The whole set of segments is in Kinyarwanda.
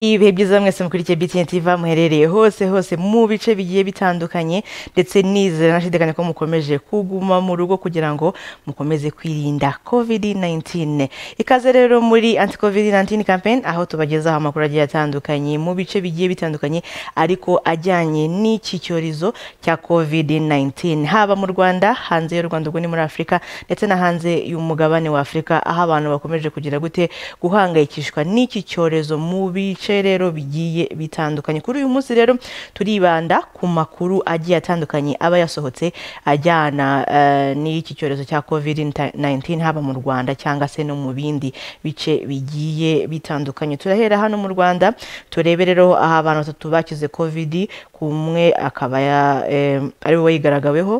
Ibihe byiza mwese mukurikiye BTN TV muherereye hose hose mu bice bigiye bitandukanye ndetse nizera nashidikanya ko mukomeje kuguma mu rugo kugira ngo mukomeze kwirinda COVID-19 ikaze rero muri anti COVID-19 campaign aho tubagezaho amakuru agiye atandukanye mu bice bigiye bitandukanye ariko ajyanye n'iki cyorezo cya COVID-19 haba mu Rwanda hanze y'u Rwanda ubwo ni muri Afurika ndetse na hanze y'umugabane wa Afurika aho abantu bakomeje kugira gute guhangayikishwa n'iki cyorezo mu bice bice rero bigiye bitandukanye kuri uyu munsi rero turibanda ku makuru agiye atandukanye aba yasohotse ajyana uh, n'iki cyorezo cya covid-19 haba mu rwanda cyangwa se no mu bindi bice bigiye bitandukanye turahera hano mu rwanda turebe rero aho abantu batatu bakize covid kumwe akaba eh, ari we wayigaragaweho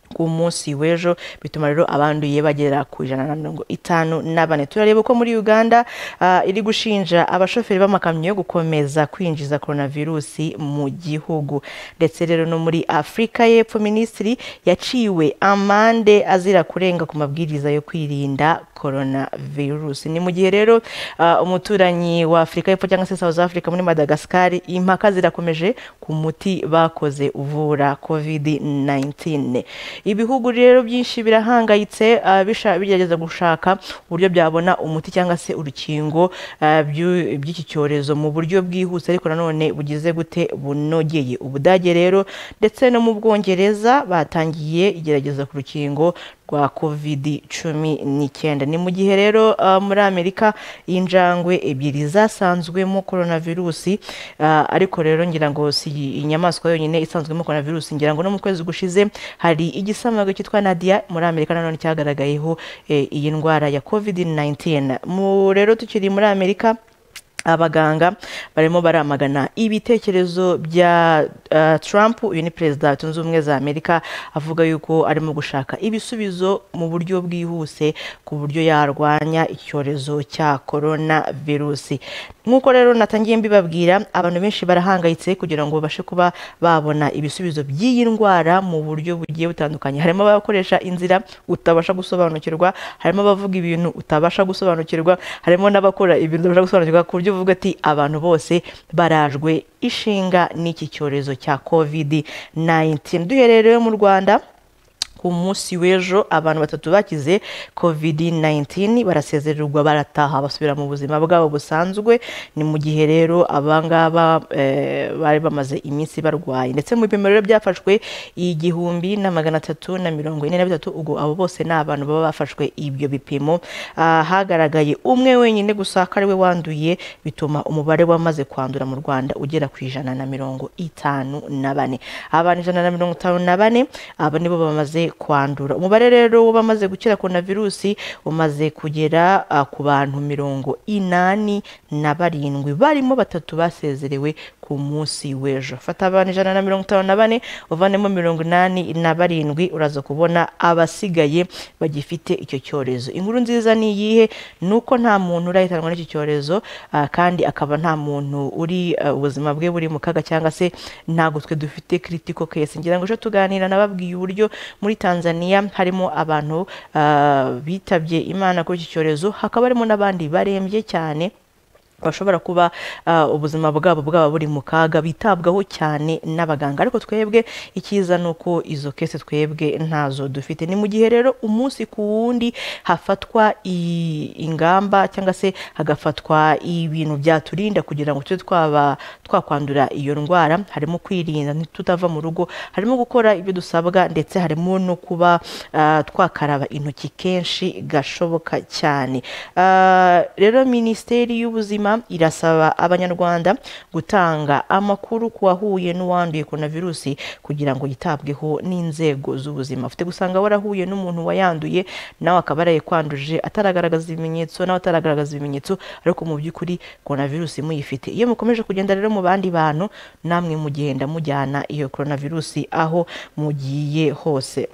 ku munsi w'ejo bituma rero abanduye bagera ku ijana na mirongo itanu na bane turareba uko muri uganda uh, iri gushinja abashoferi b'amakamyo gukomeza kwinjiza coronavirusi mu gihugu ndetse rero no muri afurika y'epfo minisitiri yaciwe amande azira kurenga ku mabwiriza yo kwirinda coronavirus ni mu gihe rero uh, umuturanyi wa afurika y'epfo cyangwa se south africa muri madagascar impaka zirakomeje ku muti bakoze uvura covid-19 ibihugu rero byinshi birahangayitse uh, bigerageza gushaka uburyo byabona umuti cyangwa se urukingo uh, by'iki cyorezo mu buryo bwihuse ariko nanone bugize gute bunogeye ubudage rero ndetse no mu bwongereza batangiye igerageza ku rukingo rwa covid cumi n'icyenda ni mu gihe rero uh, muri amerika injangwe ebyiri zasanzwemo coronavirusi uh, ariko rero ngira ngo si inyamaswa yonyine isanzwemo coronavirusi ngira ngo no mu kwezi gushize hari igisamagwe cyitwa nadia muri amerika nanone cyagaragayeho eh, iyi ndwara ya covid-19 rero tukiri muri amerika abaganga barimo baramagana ibitekerezo bya uh, Trump uyu ni perezida zunze ubumwe za Amerika avuga yuko arimo gushaka ibisubizo mu buryo bwihuse ku buryo yarwanya icyorezo cya corona virusi nk'uko rero natangiye mbibabwira abantu benshi barahangayitse kugira ngo babashe kuba babona ibisubizo by'iyi ndwara mu buryo bugiye butandukanye harimo abakoresha inzira utabasha gusobanukirwa harimo abavuga ibintu utabasha gusobanukirwa harimo n'abakora ibintu utabasha gusobanukirwa ku buryo buryo buvuga ati abantu bose barajwe ishinga n'iki cyorezo cya covid-19 duherereye mu rwanda ku munsi w'ejo abantu batatu bakize covid-19 barasezererwa barataha basubira mu buzima bwabo busanzwe ni mu gihe rero abangaba eh, bari bamaze iminsi barwaye ndetse mu bipimo rero byafashwe igihumbi na magana atatu na mirongo ine na bitatu ubwo abo bose ni abantu baba bafashwe ibyo bipimo ah, hagaragaye umwe wenyine gusa ko ariwe wanduye bituma umubare wamaze kwandura mu rwanda ugera ku ijana na mirongo itanu na bane abantu ijana na mirongo itanu na bane abo nibo bamaze kwandura umubare rero w'abamaze gukira coronavirusi umaze kugera uh, ku bantu mirongo inani na barindwi barimo batatu basezerewe ku munsi w'ejo fata abantu ijana na mirongo itanu na bane uvanemo mirongo inani na barindwi uraza kubona abasigaye bagifite icyo cyorezo inkuru nziza ni iyihe ni uko nta muntu urahitanwa n'icyo cyorezo uh, kandi akaba nta muntu uri ubuzima uh, bwe buri mu kaga cyangwa se ntabwo twe dufite critical case ngira ngo ejo tuganira nababwiye uburyo muri tanzania harimo abantu uh, bitabye imana kuri iki cyorezo hakaba harimo n'abandi barembye cyane bashobora kuba ubuzima bwabo bwaba buri mu kaga bitabwaho cyane n'abaganga ariko twebwe icyiza ni uko izo kese twebwe ntazo dufite ni mu gihe rero umunsi ku wundi hafatwa ingamba cyangwa se hagafatwa ibintu byaturinda kugira ngo tube twaba twakwandura iyo ndwara harimo kwirinda tutava mu rugo harimo gukora ibyo dusabwa ndetse harimo no kuba twakaraba intoki kenshi gashoboka cyane rero minisiteri y'ubuzima irasaba abanyarwanda gutanga amakuru ku wahuye n'uwanduye coronavirusi kugira ngo yitabweho n'inzego z'ubuzima ufite gusanga warahuye n'umuntu wayanduye nawe akaba yaraye kwanduje ataragaragaza ibimenyetso nawe ataragaragaza ibimenyetso ariko mu by'ukuri coronavirusi muyifite iyo mukomeje kugenda rero mu bandi bantu namwe mugenda mujyana iyo coronavirusi aho mugiye hose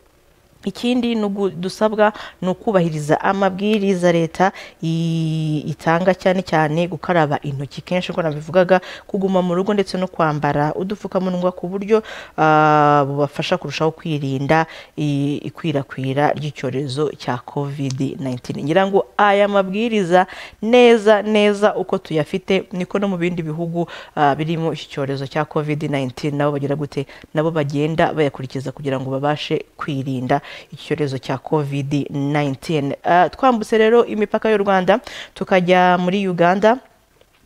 ikindi ni ugu- dusabwa ni ukubahiriza amabwiriza leta i- itanga cyane cyane gukaraba intoki kenshi uko nabivugaga kuguma mu rugo ndetse no kwambara udupfukamunwa ku buryo ah, bubafasha kurushaho kwirinda i- ikwirakwira ry'icyorezo cya covid 19 ngira ngo aya mabwiriza neza neza uko tuyafite niko no mu bindi bihugu ah, birimo iki cyorezo cya covid 19 nabo bagira gute nabo bagenda bayakurikiza kugira ngo babashe kwirinda iki cyorezo cya covid 19 Ah, twambutse rero imipaka y'u rwanda tukajya muri uganda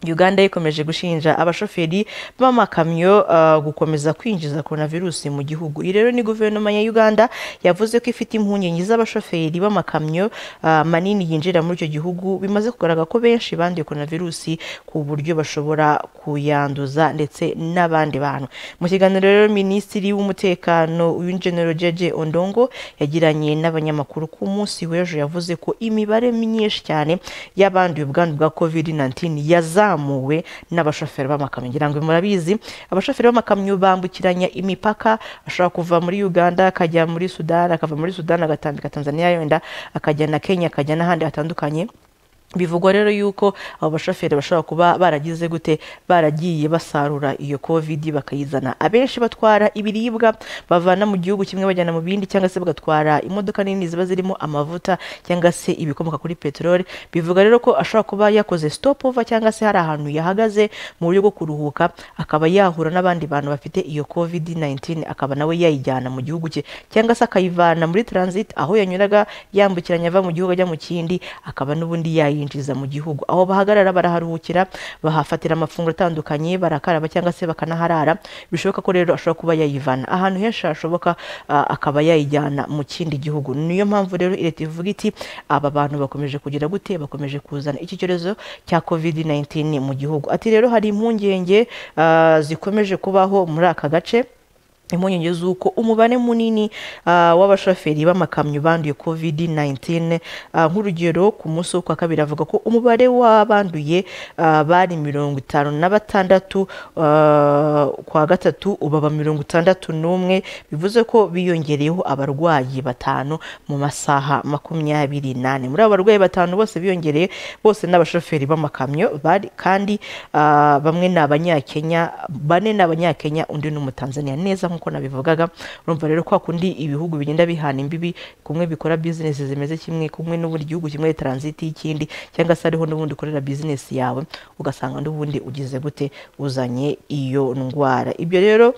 uganda ikomeje gushinja abashoferi b'amakamyo ah, gukomeza kwinjiza coronavirusi mu gihugu iyi rero ni guverinoma ya uganda yavuze ko ifite impungenge z'abashoferi b'amakamyo ah, manini yinjira muri icyo gihugu bimaze kugaragara ko benshi banduye coronavirusi ku buryo bashobora kuyanduza ndetse n'abandi bantu mu kiganiro rero minisitiri w'umutekano w'injenero jeje ondongo yagiranye n'abanyamakuru ku munsi w'ejo yavuze ko imibare myinshi cyane y'abanduye ubwandu bwa covid 19 yazamuwe n'abashoferi b'amakamyo ngira ngo murabizi abashoferi b'amakamyo bambukiranya imipaka ashobora kuva muri uganda akajya muri sudani akava muri sudani agatambika tanzania yenda akajya na kenya akajya n'ahandi hatandukanye bivugwa rero yuko abo bashoferi bashobora kuba baragize gute baragiye basarura iyo covid bakayizana abenshi batwara ibiribwa bavana mu gihugu kimwe bajyana mu bindi cyangwa se bagatwara imodoka nini ziba zirimo amavuta cyangwa se ibikomoka kuri peteroli bivuga rero ko ashobora kuba yakoze stop over cyangwa se hari ahantu yahagaze mu buryo bwo kuruhuka akaba yahura n'abandi bantu bafite iyo covid 19 akaba nawe yayijyana mu gihugu cye cyangwa se akayivana muri transit aho yanyuraga yambukiranya ava mu gihugu ajya mu kindi akaba n'ubundi yayinjiza mu gihugu aho bahagarara baraharuhukira bahafatira amafunguro atandukanye barakaraba cyangwa se bakanaharara bishoboka ko rero ashobora kuba yayivana ahantu henshi hashoboka ah, akaba yayijyana mu kindi gihugu niyo mpamvu rero leta ivuga iti aba bantu bakomeje kugira gute bakomeje kuzana iki cyorezo cya covid 19 mu gihugu ati rero hari impungenge ah, zikomeje kubaho muri aka gace impungenge z'uko umubare munini ah, w'abashoferi b'amakamyo banduye covid 19 ah, nk'urugero ku munsi wo kwa kabiri avuga ko umubare w'abanduye ah, bari mirongo itanu na batandatu ah, kwa gatatu ubu aba mirongo itandatu n'umwe bivuze ko biyongereyeho abarwayi batanu mu masaha makumyabiri nane muri abo barwayi batanu bose biyongereye bose n'abashoferi b'amakamyo bari kandi ah, bamwe ni abanyakenya bane ni abanyakenya undi ni umutanzaniya neza nk'uko nabivugaga urumva rero kwa kundi ibihugu bigenda bihana imbibi kumwe bikora bizinesi zimeze kimwe kumwe n'ubundi gihugu kimwe transit y'ikindi cyangwa se hariho n'ubundi ukorera bizinesi yawe ugasanga n'ubundi ugize gute uzanye iyo ndwara ibyo rero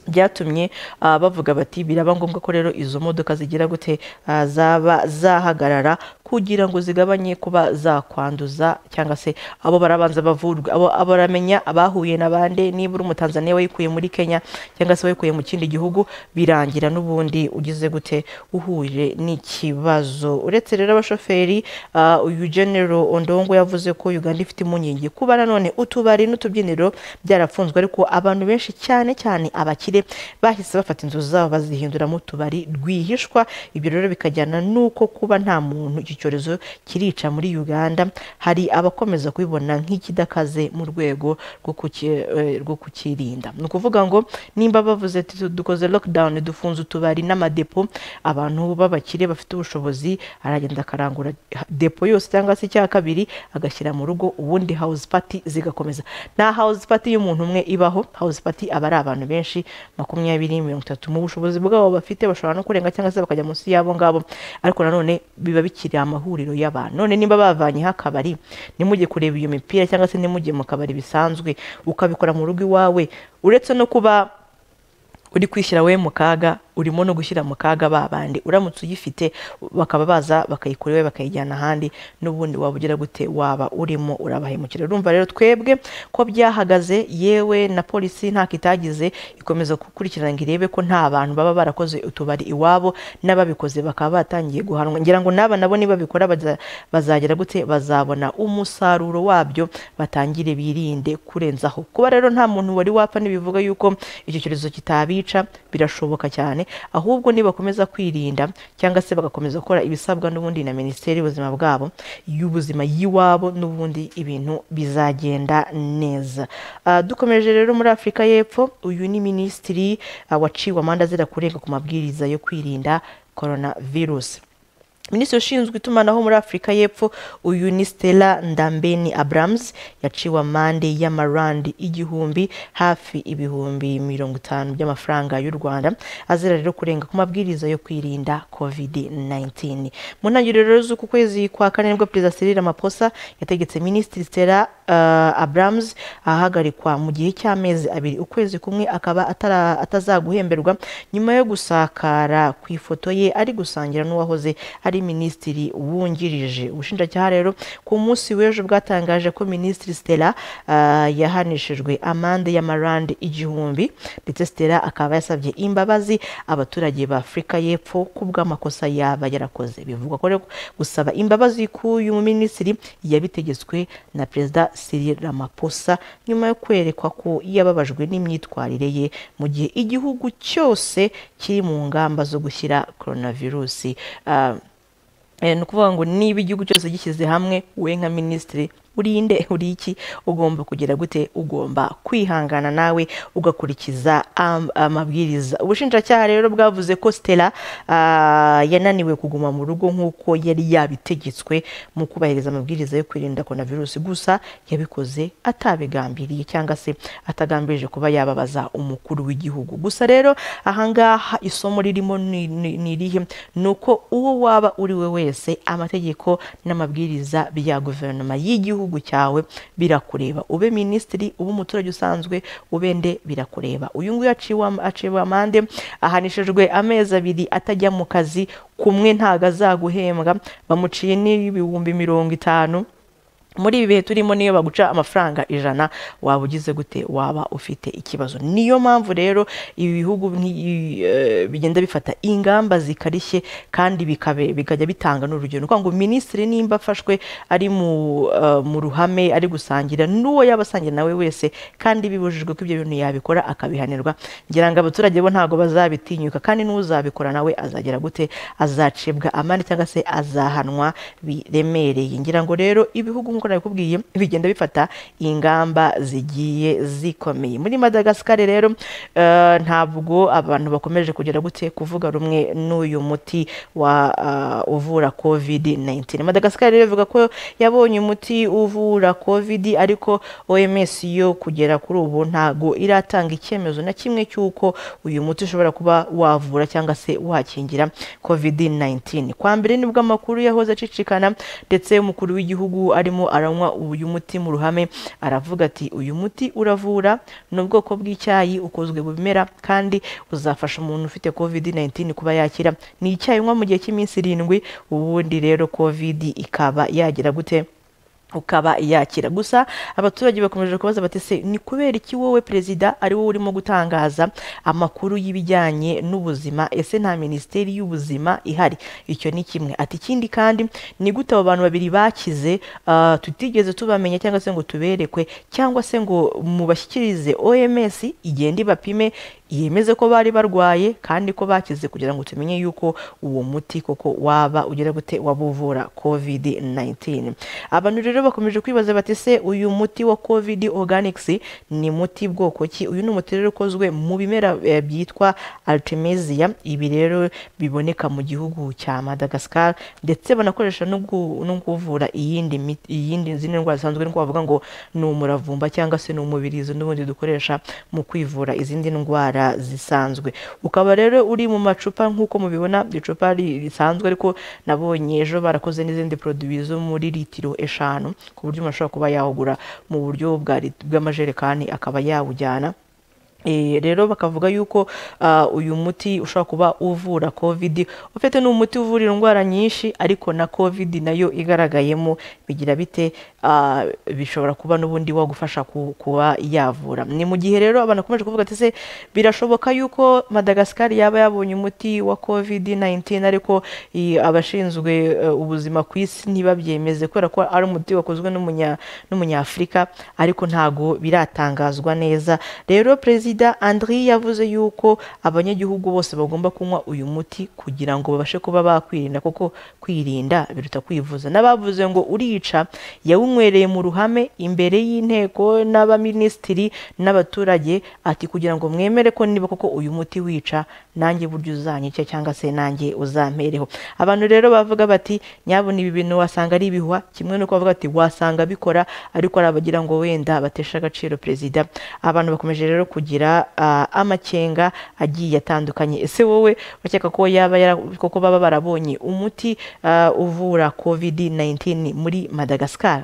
byatumye ah, bavuga bati biraba ngombwa ko rero izo modoka zigira gute ah, zaba zahagarara kugira ngo zigabanye kuba zakwanduza cyangwa se abo barabanza bavurwa abo abo baramenya abahuye na bande niba uri umutanzaniya wayikuye muri kenya cyangwa se wayikuye mu kindi gihugu birangira n'ubundi ugize gute uhuje n'ikibazo uretse rero abashoferi ah, uyu genero ondongo yavuze ko uganda ifite impungenge kuba nanone utubari n'utubyiniro byarafunzwe ariko abantu benshi cyane cyane abakire bahise bafata inzu zabo bazihinduramo utubari rwihishwa ibyo rero bikajyana n'uko kuba nta muntu iki cyorezo kirica muri uganda hari abakomeza kubibona nk'ikidakaze mu rwego rwo kuki- eh, rwo kukirinda ni ukuvuga ngo nimba bavuze ati "Tu- dukoze lockdown dufunze utubari n'amadepo abantu b'abakire bafite ubushobozi aragenda akarangura depo yose cyangwa se icya kabiri agashyira mu rugo ubundi house party zigakomeza nta house party y'umuntu umwe ibaho house party aba ari abantu benshi makumyabiri mirongo itatu mu bushobozi bwabo bafite bashobora no kurenga cyangwa se bakajya munsi y'abo ngabo ariko nanone biba bikiri amahuriro y'abantu none nimba bavanyeho akabari nimujye kureba iyo mipira cyangwa se nimujye mu kabari bisanzwe ukabikora mu rugo iwawe uretse no kuba uri kwishyira we mu kaga urimo no gushyira mu kaga ba bandi uramutse uyifite bakaba baza bakayikora iwe bakayijyana ahandi n'ubundi waba ugira gute waba urimo urabahemukira urumva rero twebwe ko byahagaze yewe na polisi ntako itagize ikomeza gukurikirana ngo irebe ko nta bantu baba barakoze utubari iwabo n'ababikoze bakaba batangiye guhanwa ngira ngo n'aba nabo nibabikora baza- bazagera gute bazabona umusaruro wabyo batangire birinde kurenzaho kuba rero nta muntu wari wapfa ntibivuga yuko icyo cyorezo kitabica birashoboka cyane ahubwo nibakomeza kwirinda cyangwa se bagakomeza gukora ibisabwa n'ubundi na minisiteri y'ubuzima bwabo y'ubuzima y'iwabo n'ubundi ibintu bizagenda neza Ah, dukomeje rero muri afurika y'epfo uyu ni minisitiri ah, waciwe amande azira kurenga ku mabwiriza yo kwirinda corona virusi minisitiri ushinzwe itumanaho muri afurika y'epfo uyu ni stella ndambeni abrams yaciwe amande y'amarandi igihumbi hafi ibihumbi mirongo itanu by'amafaranga y'u rwanda azira rero kurenga ku mabwiriza yo kwirinda covid 19 mu ntangiriro rero z'uku kwezi kwa kane nibwo perezida cyril ramaphosa yategetse minisitiri stella uh, abrams ahagarikwa mu gihe cy'amezi abiri ukwezi kumwe akaba atara- atazaguhemberwa nyuma yo gusakara ku ifoto ye ari gusangira n'uwahoze ari minisitiri wungirije ubushinjacyaha rero ku munsi w'ejo bwatangaje ko minisitiri stella ah, yahanishijwe amande y'amarande igihumbi ndetse stella akaba yasabye imbabazi abaturage ba afurika y'epfo ku bw'amakosa yaba yarakoze bivugwa ko rero gusaba imbabazi k'uyu minisitiri yabitegetswe na perezida cyril ramaphosa nyuma yo kwerekwa ko yababajwe n'imyitwarire ye mu gihe igihugu cyose kiri mu ngamba zo gushyira coronavirusi ah, Eh, ni ukuvuga ngo niba igihugu cyose gishyize hamwe we nka minisitiri urinde uri iki ugomba kugira gute ugomba kwihangana nawe ugakurikiza am- amabwiriza ubushinjacyaha rero bwavuze ko stella ah, yananiwe kuguma mu rugo nk'uko yari yabitegetswe mu kubahiriza amabwiriza yo kwirinda coronavirus gusa yabikoze atabigambiriye cyangwa se atagambirije kuba yababaza umukuru w'igihugu gusa rero ahangaha isomo ririmo ni ni- ni irihe ni uko uwo waba uri we wese amategeko n'amabwiriza bya guverinoma y'igihugu cyawe birakureba ube minisitiri ube umuturage usanzwe ube nde birakureba uyu nguyu aciwe am- aciwe amande ahanishijwe amezi abiri atajya mu kazi kumwe ntago azaguhembwa bamuciye n'ibihumbi mirongo itanu muri ibi bihe turimo niyo baguca amafaranga ijana waba ugize gute waba ufite ikibazo niyo mpamvu rero ibi bihugu nk'i- eh, bigenda bifata ingamba zikarishye kandi bikabe- bikajya bitanga n'urugero ni ukuvuga ngo minisitiri nimba afashwe ari mu eh, mu ruhame ari gusangira n'uwo yaba asangira nawe wese kandi bibujijwe ko ibyo bintu yabikora akabihanirwa ngira ngo abaturage bo ntabwo bazabitinyuka kandi n'uzabikora nawe azagera gute azacibwa amande cyangwa se azahanwa biremereye ngira ngo rero ibihugu nk'uko nabikubwiye bigenda bifata ingamba zigiye zikomeye muri madagascar rero eh, ntabwo abantu bakomeje kugira gute kuvuga rumwe n'uyu muti wa ah, uvura covid 19 madagascar rero ivuga ko yabonye umuti uvura covid ariko oms yo kugera kuri ubu ntago iratanga icyemezo na kimwe cy'uko uyu muti ushobora kuba wavura cyangwa se wakingira covid 19 kwa mbere nibwo amakuru yahoze acicikana ndetse umukuru w'igihugu arimo aranywa uyu muti mu ruhame aravuga ati uyu muti uravura ni ubwoko bw'icyayi ukozwe mu bimera kandi uzafasha umuntu ufite covid 19 kuba yakira ni icyayi unywa mu gihe cy'iminsi irindwi ubundi rero covid ikaba yagira gute ukaba yakira gusa abaturage bakomeje kubaza bati se ni kubera iki wowe perezida ari wowe urimo gutangaza amakuru y'ibijyanye n'ubuzima ese nta minisiteri y'ubuzima ihari icyo ni kimwe ati ikindi kandi ni gute abo bantu babiri bakize ah, tutigeze tubamenya cyangwa se ngo tuberekwe cyangwa se ngo mubashyikirize oms igende ibapime yemeze ko bari barwaye kandi ko bakize kugira ngo tumenye yuko uwo muti koko waba ugira gute wabuvura covid 19 abantu rero bakomeje kwibaza bati se uyu muti wa covid organics ni muti bwoko ki uyu ni umuti rero ukozwe mu bimera eh, byitwa artemisia ibi rero biboneka mu gihugu cya madagascar ndetse banakoresha no gu- no kuvura iyindi miti- iyindi zindi ndwara zisanzwe nuko bavuga ngo ni umuravumba cyangwa se ni umubirizi n'ubundi dukoresha mu kwivura izindi ndwara zisanzwe ukaba rero uri mu macupa nk'uko mubibona icupa ri- risanzwe ariko nabonye ejo barakoze n'izindi produwi zo muri litiro eshanu ku buryo umuntu ashobora kuba yawugura mu buryo bwa lit- bw'amajerekani akaba yawujyana Eh, rero bakavuga yuko ah, uyu muti ushobora kuba uvura covid ufite ni umuti uvura indwara nyinshi ariko na covid nayo igaragayemo bigira bite Ah, bishobora kuba n'ubundi wagufasha ku- kuba yavura ni mu gihe rero abantu bakomeje kuvuga ati se birashoboka yuko madagascar yaba yabonye umuti wa covid 19 ariko i- abashinzwe eh, ubuzima ku isi ntibabyemeze kubera ko ari umuti wakozwe n'umunya- n'umunyafurika ariko ntago biratangazwa neza rero perezida sida andri yavuze yuko abanyagihugu bose bagomba kunywa uyu muti kugira ngo babashe kuba bakwirinda kuko kwirinda biruta kwivuza n'abavuze ngo urica yawunywereye mu ruhame imbere y'inteko n'abaminisitiri n'abaturage ati kugira ngo mwemere ko niba koko uyu muti wica nanjye buryo uzanyica cyangwa se nanjye uzampereho abantu rero bavuga bati nyabona ibi bintu wasanga ari ibihwa kimwe no kuvuga ati wasanga bikora ariko hari abagira ngo wenda batesha agaciro perezida abantu bakomeje rero kugira ah, amakenga agiye atandukanye ese wowe bakeka ko yaba yara- koko baba barabonye umuti ah, uvura covid 19 muri madagascar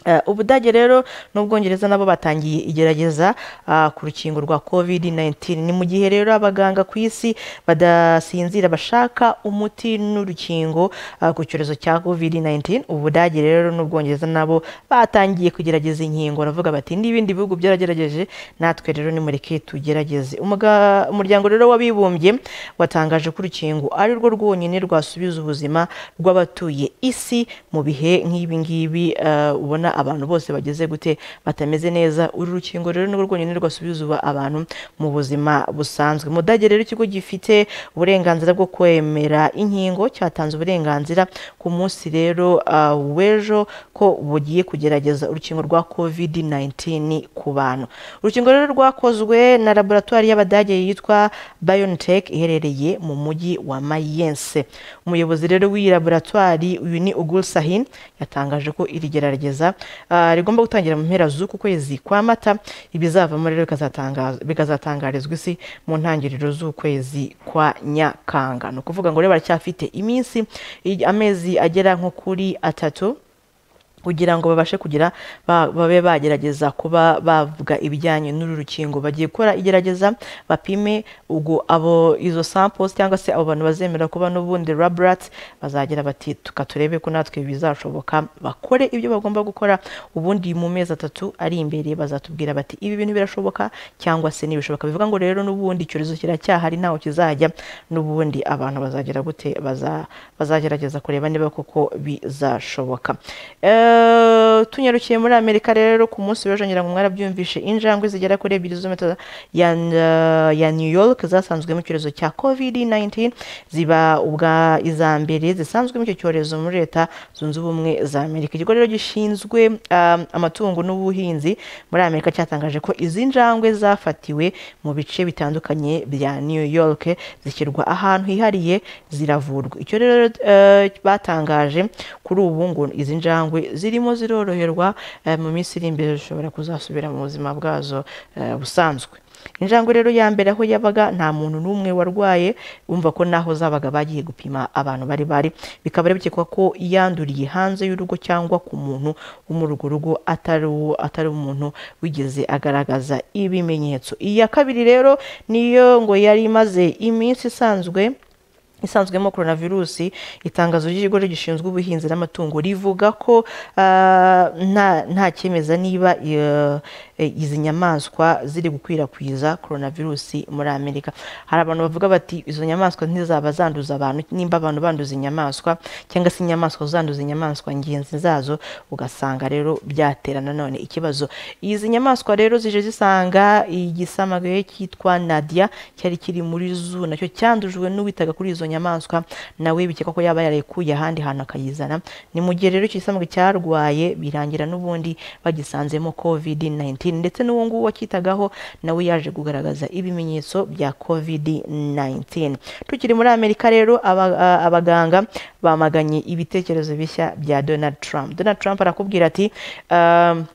Eh, ubudage rero n'ubwongereza nabo batangiye igerageza ah, ku rukingo rwa covid 19 ni mu gihe rero abaganga ku isi badasinzira bashaka umuti n'urukingo ah, ku cyorezo cya covid 19 ubudage rero n'ubwongereza nabo batangiye kugerageza inkingo baravuga bati n'ibindi bihugu byaragerageje natwe rero nimureke tugerageze Umuga- umuryango rero w'abibumbye watangaje ko urukingo ari rwo rwonyine rwasubiza ubuzima rw'abatuye isi mu bihe nk'ibi ngibi eh, ubona abantu bose bageze gute batameze neza uru rukingo rero ni rwo rwonyine rwasubiza ubu- abantu mu buzima busanzwe mu Budage rero ikigo gifite uburenganzira bwo kwemera inkingo cyatanze uburenganzira ku munsi rero ah, w'ejo ko bugiye kugerageza urukingo rwa covid 19 ku bantu urukingo rero rwakozwe na laboratwari y'abadage yitwa BioNTech iherereye mu mujyi wa Mayense umuyobozi rero w'iyi laboratwari uyu ni Ugul Sahin yatangaje ko iri gerageza ah, rigomba gutangira mu mpera z'uku kwezi kwa Mata ibizavamo rero bikazatanga- bikazatangarizwa isi mu ntangiriro z'ukwezi kwa Nyakanga ni ukuvuga ngo rero baracyafite iminsi i- amezi agera nko kuri atatu kugira ngo babashe kugira ba- babe bagerageza kuba bavuga ibijyanye n'uru rukingo bagiye gukora igerageza bapime ubwo abo izo samples cyangwa se abo bantu bazemera kuba n'ubundi laborats bazagira bati tuka turebe ko natwe bizashoboka bakore ibyo bagomba gukora ubundi mu mezi atatu ari imbere bazatubwira bati ibi bintu birashoboka cyangwa se ntibishoboka bivuga ngo rero n'ubundi icyorezo kiracyahari ntaho kizajya n'ubundi abantu bazagira gute baza- bazagerageza kureba niba koko bizashoboka Eh, tunyarukiye muri amerika rero ku munsi w'ejo ngira ngo mwarabyumvishe injangwe zigera kuri ebyiri z'umeta ya, eh, ya new york zasanzwemo icyorezo cya covid 19 ziba ubwa iza mbere zisanzwemo icyo cyorezo muri leta zunze ubumwe za amerika ikigo rero gishinzwe um, amatungo n'ubuhinzi muri amerika cyatangaje ko izi njangwe zafatiwe mu bice bitandukanye bya new york zishyirwa ahantu hihariye ziravurwa icyo rero eh, batangaje kuri ubu ngo izi njangwe zirimo ziroroherwa eh, mu minsi iri imbere zishobora kuzasubira mu buzima bwazo eh, busanzwe injangwe rero ya mbere aho yabaga nta muntu n'umwe warwaye umva ko naho zabaga bagiye gupima abantu bari bari bikaba rero bikekwa ko yanduriye hanze y'urugo cyangwa ku muntu wo muri urwo rugo atari uwo- atari umuntu wigeze agaragaza ibimenyetso iya kabiri rero niyo ngo yari imaze iminsi isanzwe isanzwemo coronavirusi itangazo ry'ikigo gishinzwe ubuhinzi n'amatungo rivuga ko ah, nta nta cyemeza niba eh, eh, izi nyamaswa ziri gukwirakwiza coronavirusi muri amerika hari abantu bavuga bati izo nyamaswa ntizaba zanduza abantu nimba abantu banduza inyamaswa cyangwa se inyamaswa zanduza inyamaswa ngenzi zazo ugasanga rero byatera nanone ikibazo izi nyamaswa rero zije zisanga igisamagwe cyitwa nadia cyari kiri muri zoo nacyo cyandujwe n'uwitaga kuri izo nyamaswa nawe bikekwa ko yaba yarayikuye ahandi hantu akayizana ni mu gihe rero icyo gisamagwe cyarwaye birangira n'ubundi bagisanzemo covid 19 ndetse n'uwo nguwo wacyitagaho nawe yaje kugaragaza ibimenyetso bya covid 19 tukiri muri amerika rero aba- a- abaganga bamaganye ibitekerezo bishya bya donald trump donald trump arakubwira ati um,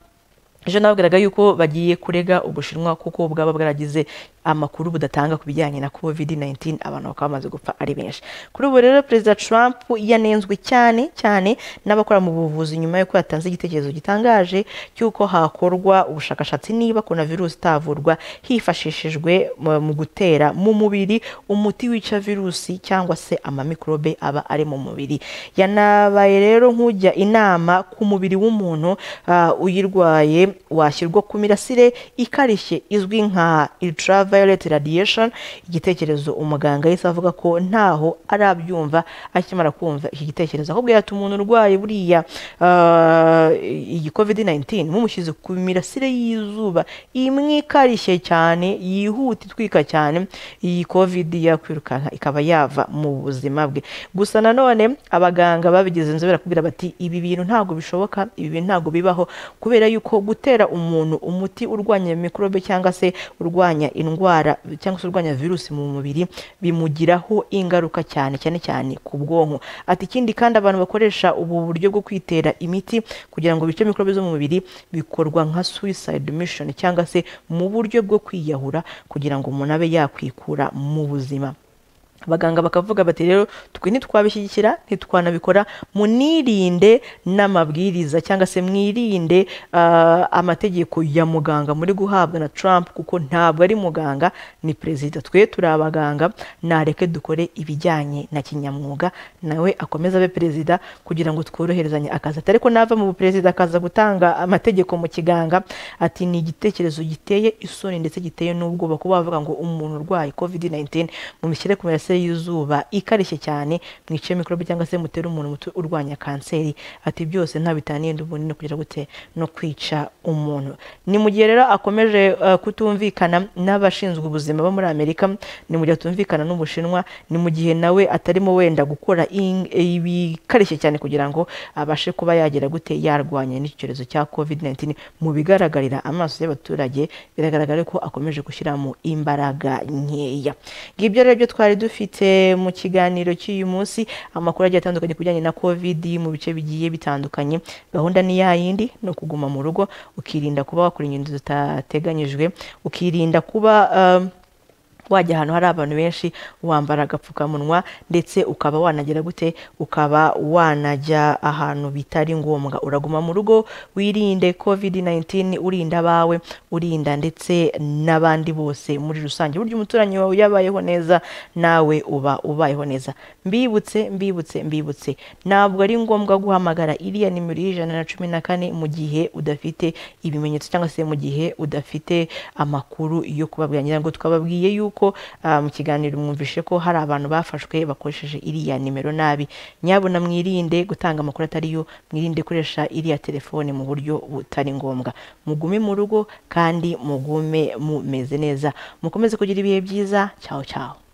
ejo nababwiraga yuko bagiye kurega ubushinwa kuko bwaba bwaragize amakuru budatanga ku bijyanye na covid 19 abantu bakaba bamaze gupfa ari benshi kuri ubu rero perezida trump yanenzwe cyane cyane n'abakora mu buvuzi nyuma y'uko yatanze igitekerezo gitangaje cy'uko hakorwa ubushakashatsi niba coronavirus itavurwa hifashishijwe mu- mu gutera mu mubiri umuti wica virusi cyangwa se amamikorobe aba ari mu mubiri yanabaye rero nk'ujya inama ku mubiri w'umuntu ah, uyirwaye washyirwa ku mirasire ikarishye izwi nka ultraviolet radiation igitekerezo umuganga yahise avuga ko ntaho arabyumva akimara kumva iki gitekerezo ahubwo yata umuntu urwaye buriya ah, iyi covid 19 mumushyize ku mirasire y'izuba imwe ikarishye cyane yihuta itwika cyane iyi covid yakwirukanka ikaba yava mu buzima bwe gusa nanone abaganga babigize inzobere kubwira bati ibi bintu ntabwo bishoboka ibi bintu ntabwo bibaho kubera yuko gutera umuntu umuti urwanya mikorobe cyangwa se urwanya indwara cyangwa se urwanya virusi mu mubiri bimugiraho ingaruka cyane cyane cyane ku bwonko ati ikindi kandi abantu bakoresha ubu buryo bwo kwitera imiti kugira ngo bice mikorobe zo mu mubiri bikorwa nka suicide mission cyangwa se mu buryo bwo kwiyahura kugira ngo umuntu abe yakwikura mu buzima abaganga bakavuga bati rero twe ntitwabishyigikira ntitwanabikora munirinde n'amabwiriza cyangwa se mwirinde ah, amategeko ya muganga muri guhabwa na Trump kuko ntabwo ari muganga ni perezida twe turi abaganga nareke dukore ibijyanye na kinyamwuga nawe akomeze abe perezida kugira ngo tworoherezanye akazi atari ko nava mu buperezida akaza gutanga amategeko mu kiganga ati ni igitekerezo giteye isoni ndetse giteye n'ubwoba kuba bavuga ngo umuntu urwaye covid 19 mumushyire ku mirasire y'izuba ikarishye cyane mwice mikorobe cyangwa se mutere umuntu umuti urwanya kanseri ati byose nta bitaniye n'ubundi no kugira gute no kwica umuntu ni mu gihe rero akomeje uh, kutumvikana n'abashinzwe ubuzima bo muri amerika ni mu gihe atumvikana n'ubushinwa ni mu gihe nawe atarimo wenda gukora in- ibikarishye cyane kugira ngo abashe kuba yagira gute yarwanya n'icyo cyorezo cya covid 19 mu bigaragarira amaso y'abaturage biragaragara ko akomeje gushyiramo imbaraga nkeya ngibyo rero byo twari dufite mu kiganiro cy'uyu munsi amakuru agiye atandukanye ku bijyanye na covid mu bice bigiye bitandukanye gahunda ni ya yindi no kuguma mu rugo ukirinda kuba wakora ingendo zitateganyijwe ukirinda kuba um, wajya ahantu hari abantu benshi wambara agapfukamunwa ndetse ukaba wanagira gute ukaba wanajya ahantu bitari ngombwa uraguma mu rugo wirinde covid 19 urinda abawe urinda ndetse n'abandi bose muri rusange burya umuturanyi wawe yabayeho neza nawe uba ubayeho neza mbibutse mbibutse mbibutse ntabwo ari ngombwa guhamagara iriya nimero y'ijana na cumi na kane mu gihe udafite ibimenyetso cyangwa se mu gihe udafite amakuru yo kubabwira nyirango twababwiye yuko ah, mu kiganiro mwumvishe ko hari abantu bafashwe bakoresheje iriya nimero nabi nyabona mwirinde gutanga amakuru atari yo mwirinde gukoresha iriya telefone mu buryo butari ngombwa mugume mu rugo kandi mugume mumeze neza mukomeze kugira ibihe byiza cyaho cyaho